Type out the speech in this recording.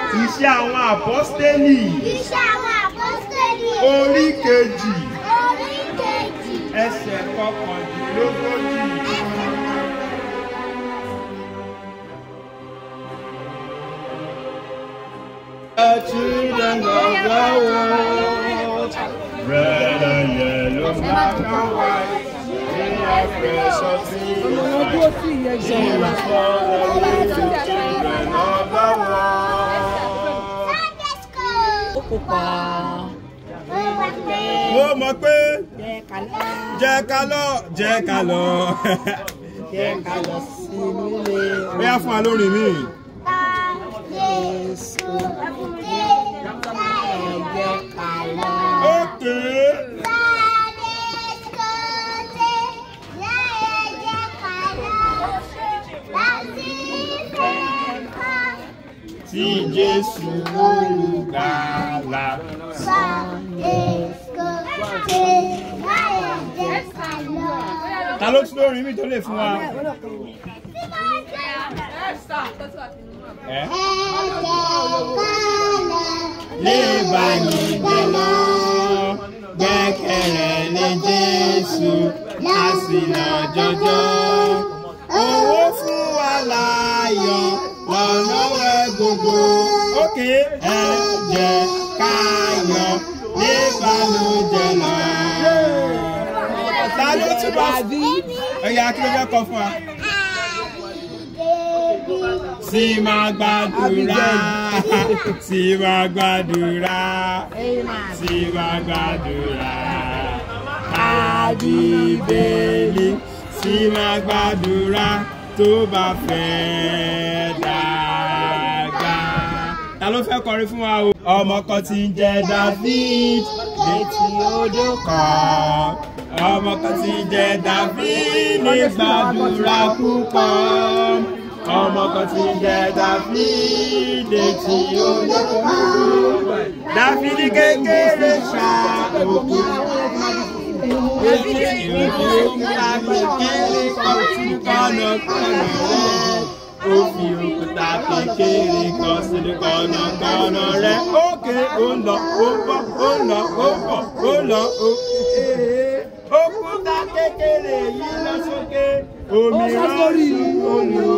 Iṣẹ́ àwọn àpọ́stélì Iṣẹ́ àwọn àpọ́sítélì. orí kejì Orí kejì. ẹsẹ̀ kọkàndínlógójì. The children of the world, red and yellow, black and white, they are precious things. Jesus for the little children of the world. Sunday school. ó pupa Ó wà pé. Mo mọ̀ pé jẹ́ ká lọ jẹ́ ká lọ jẹ́ ká lọ. jẹ́ ká lọ sí nílé Bóyá fún wa lórí mi. Ta Jésù dé. Láyé jẹ́ ká lọ. Ókè. Sunday school dé. Láyé jẹ́ ká lọ. Láti fẹ́ kọ́. Tí Jésù olùgbàlà. Sunday school dé. Láyé jẹ́ ká lọ. Ta ló tún lórí mi tó lè fún wa? Ẹ́. Lè bá ní jẹ lọ, gbẹ́kẹ̀rẹ̀ lé Jésù, lásìnà jọjọ́. Owó fún wa láàyọ̀ lọ́nà wẹ̀ gbogbo. Ókè ẹ jẹ́ káyọ̀ lè bá ló jẹ lọ. Ta ló tún bá bí? Ẹ̀yà kí ló fẹ́ kọ fún wa? Sì máa gbàdúrà, sì máa gbàdúrà, sì máa gbàdúrà. Àbíbélì sì máa gbàdúrà tó bá fẹ́ dàgbà. Ta ló fẹ́ kọrin fún wa o? Ọmọ kan tí ń jẹ́ David létí odò kan. Ọmọ kan tí ń jẹ́ David ní gbàdúrà púpọ̀. Ọmọ kan tí ń jẹ́ David létí odò kan. David kékeré ṣá òkú. David òkúta kékeré kan tún kọ́nà kọ́nà rẹ̀. Ó fi òkúta kékeré kan sínú kọ́nàkọ́nà rẹ̀. Ókè ó ń lọ, ó ń bọ̀, ó ń lọ, ó ń bọ̀, ó ń lọ, ó. Òkúta kékeré yìí lọ sókè. Omi rán sí olùwà.